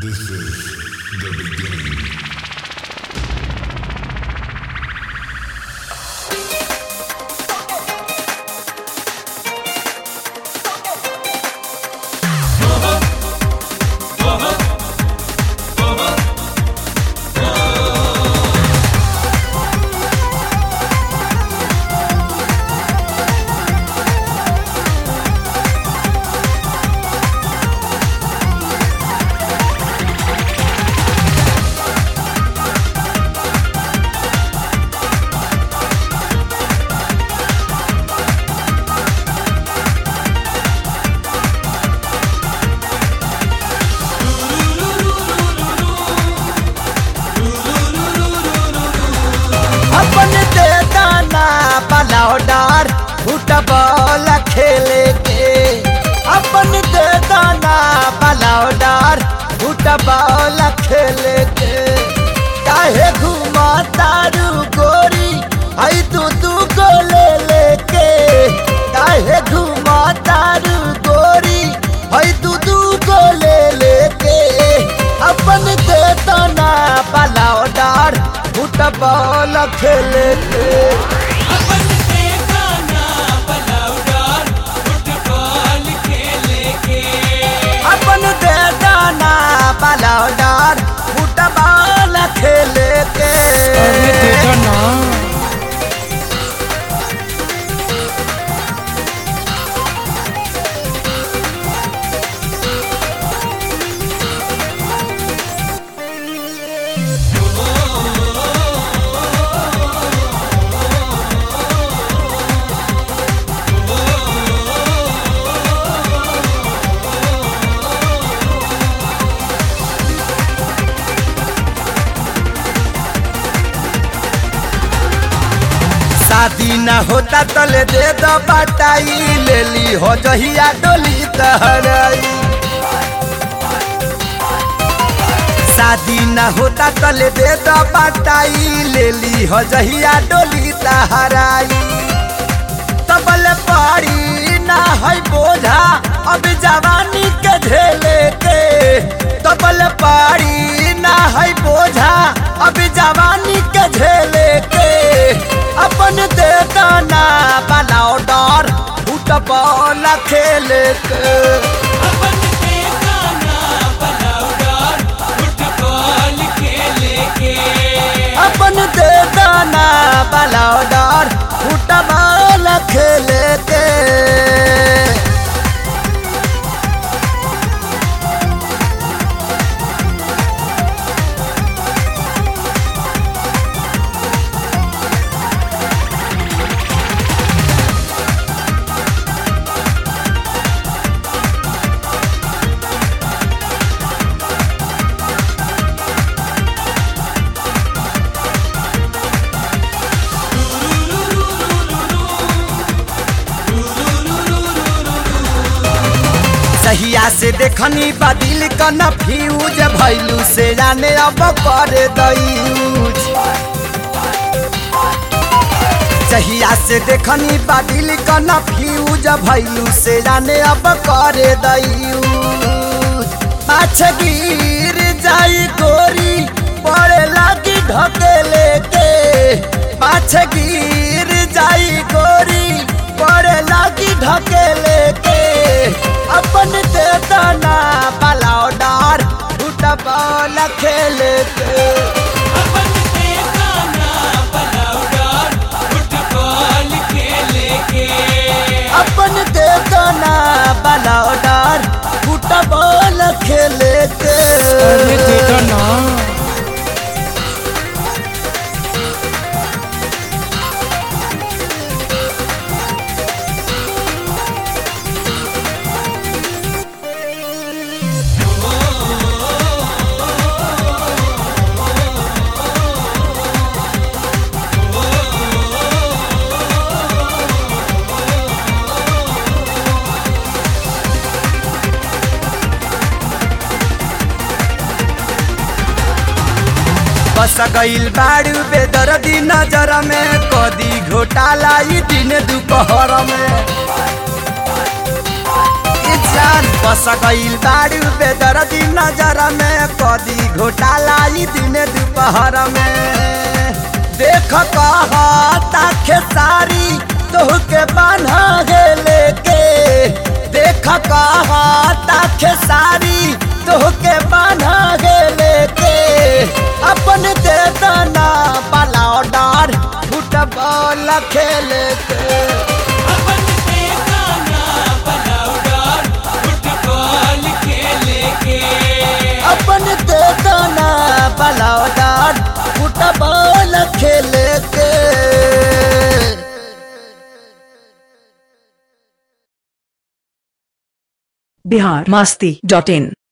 This is the beginning. अपन दे दाना बनाओ डार फुटबॉल खेले के अपन दे दाना बनाओ डार फुटबॉल खेले के काहे घुमा तारू गोरी आई तू तू को ले लेके काहे घुमा तारू गोरी आई तू तू को ले लेके अपन दे दाना बनाओ डार फुटबॉल खेले के अपन से गाना बलौदार फुटबॉल खेले के अपन दे दाना बनाओ डार फुटबॉल खेले के शादी न होता तले दे दो बटाई ले ली हो जहिया डोली तहराई शादी न होता तले दे दो बटाई ले ली हो जहिया डोली तहराई तबल पारी ना है बोझा अब जवानी के झेले के तबल पारी ना है बोझा अब जवानी के झेले के अपन दे दाना बनाओ डर फुटबॉल खेले के अपन से गाना बलौदार फुटबॉल खेले के अपन दे दाना बनाओ डर फुटबॉल खेले के सहिया से देखनी बदिल कन फ्यूज भैलू से जाने अब कर दयूज सहिया से देखनी बदिल कन फ्यूज भैलू से जाने अब कर दयूज माछ गिर जाई गोरी पड़े लागी ढकेले के माछ गिर जाई गोरी पड़े लागी ढकेले के अपन दे दाना पलाओ डार फुटबॉल खेले के अपन से गाना बलौदार फुटबॉल खेले के अपन दे दाना पलाओ डार फुटबॉल खेले के बस गईल बाड़ू बेदर्दी नजर में कदी घोटाला ई दिन दोपहर में जान बस गईल बाड़ू बेदर्दी नजर में कदी घोटाला ई दिन दोपहर में देख कहता खेसारी तोहके बान्हा गेले के देख कहता खेसारी तोहके बान्हा गेले के अपन दे दाना वाला ऑर्डर फुटबॉल खेले के अपन के गाना बनाउडर फुटबॉल खेले के अपन दे दाना वाला ऑर्डर फुटबॉल खेले के बिहार मस्ती डॉट इन